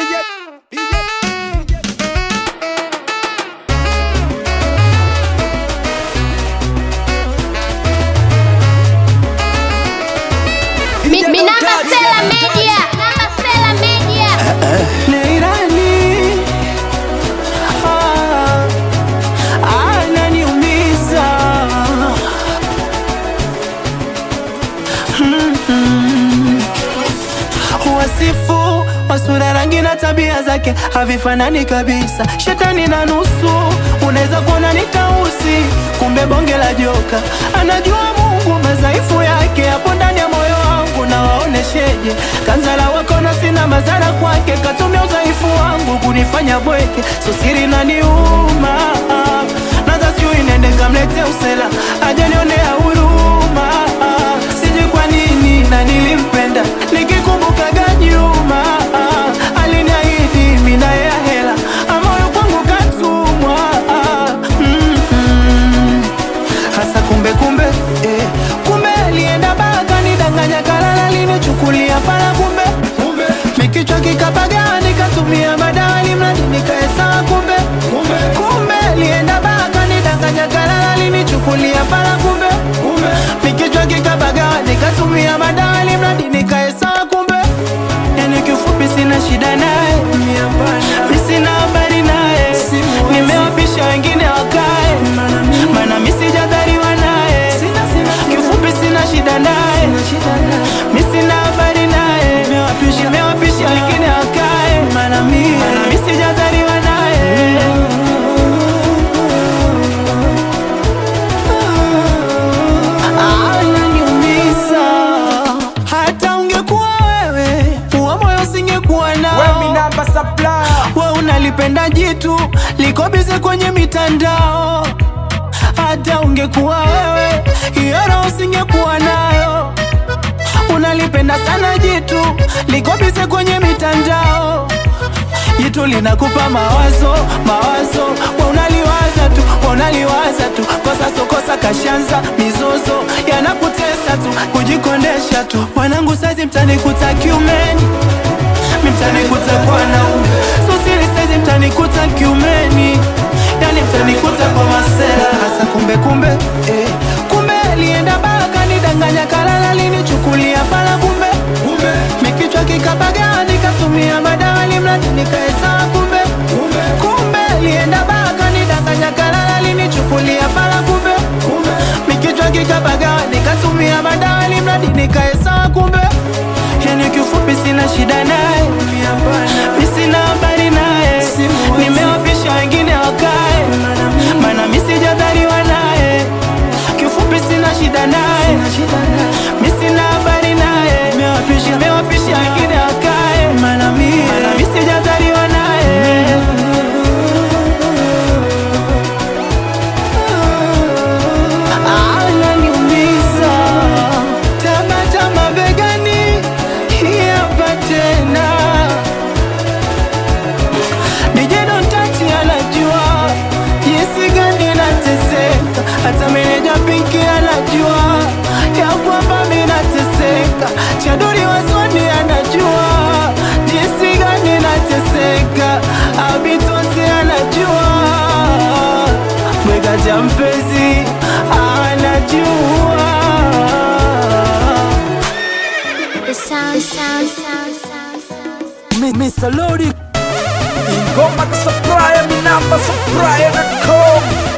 Mi, mi namba Stella Media. Namba Stella Media. Leilani ah, ananiumiza Mm-mm. Wasifu wa sura, rangi na tabia zake havifanani kabisa. Shetani na nusu, unaweza kuona ni tausi, kumbe bonge la joka. Anajua Mungu madhaifu yake hapo ndani ya moyo wangu, na waonesheje kanzala wako na sina madhara kwake, katumia udhaifu wangu kunifanya bweke, so siri na niuma naza sijui nende kamlete usela ajanionea huruma sijui kwa nini na nilimpenda nikikumbukaga nyuma aliniahidi mina ya hela amoyo kwangu katumwa Mm-mm. hasa kumbe kumbe eh, kumbe alienda baka nidanganya kalala linichukulia fala kumbe mikichwa kikapaga nikatumia madawa limradi nikaesawa kumbe kumbe alienda baka nidanganya kalala linichukulia fala kumbe mikichwa kikapaga nikatumia madawa limradi nikaesawa kumbe yani kifupi sina shida naye mi sina habari naye nimewapisha wengine wakae mana mi sijadhariwa naye kifupi sina shida naye mi sina habari naye nimewapisha wengine wakae mana mi sijadhariwa naye ananiumiza hata ungekuwa wewe uwa moyo usingekuwa nao When me number supply we unalipenda jitu liko bize kwenye mitandao hata ungekuwa wewe hiyo roho usingekuwa nayo unalipenda sana jitu liko bize kwenye mitandao jitu linakupa mawazo mawazo we unaliwaza tu we unaliwaza tu kosa sokosa kashanza mizozo yanakutesa tu kujikondesha tu wanangu sazi mtanikuta kiumeni mtanikuta kwa naume sosili saizi mtanikuta kiumeni yani mtanikuta kwa masela hasa kumbe kumbe eh. kumbe alienda baka nidanganya kalala linichukulia fala kumbe mikichwa kikapaga nikatumia madawa limradi nikaesawa kumbe kumbe alienda baka nidanganya kalala linichukulia fala kumbe mikichwa kikapaga nikatumia madawa limradi nikaesawa kumbe yani kifupi sina shida naye mi sina habari naye nimewapisha wengine wakae mana mi sijadhariwa naye kifupi sina shida naye mi sina habari naye nimewapisha wengine wakae mana mi sijadhariwa naye ananiumiza tabatama begani hapa tena nijedontachi anajua jinsi gani nateseka hata meneja pinki anajua ya kwamba minateseka chaduri waswani anajua jinsi gani nateseka abitosi anajua mwega cha mpenzi anajua The sound, the sound, sound, sound, sound. Mr. Lodi Ingoma ka supply, me number supply.com